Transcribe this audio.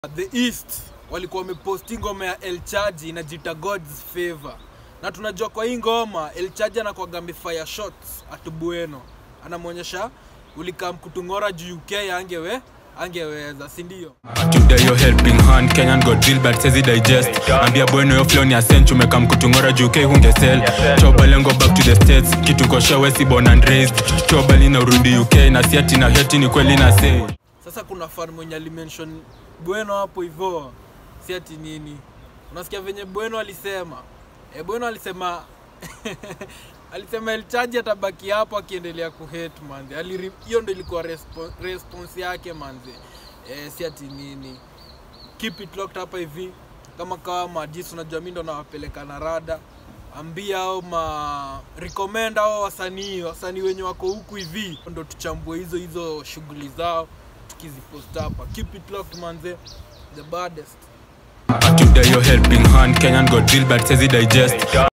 The East walikuwa wameposti ngoma ya El Chaji inajita God's Favor, na tunajua kwa hii ngoma El Chaji anakuwaga amefire shots at Bueno, anamwonyesha ulikam kutung'ora juu UK angewe angeweza, si ndio? Today your helping hand Kenyan got deal but says it digest Ambia bueno yo flow ni ascent umekam kutungora juu UK hungesell Toba lengo back to the states kitu kosha wesi born and raised Toba lina urudi UK na siati na heti ni kweli na say Sasa kuna fan mwenye alimention Bueno hapo hivyo, si ati nini, unasikia venye Bueno alisema e, Bueno alisema alisema El Chaji atabaki hapo akiendelea kuhate manze. Aliri- Hiyo ndo ilikuwa respo, response yake manze, e, si ati nini. Keep it locked hapa hivi, kama kawa majisi, unajua mimi ndo nawapeleka na rada ambia au ma recommend au wasanii wasanii wenye wako huku hivi ndo tuchambue hizo hizo shughuli zao tukizipost hapa keep it locked manze the baddest Today your helping hand Kenyan got deal but says it digest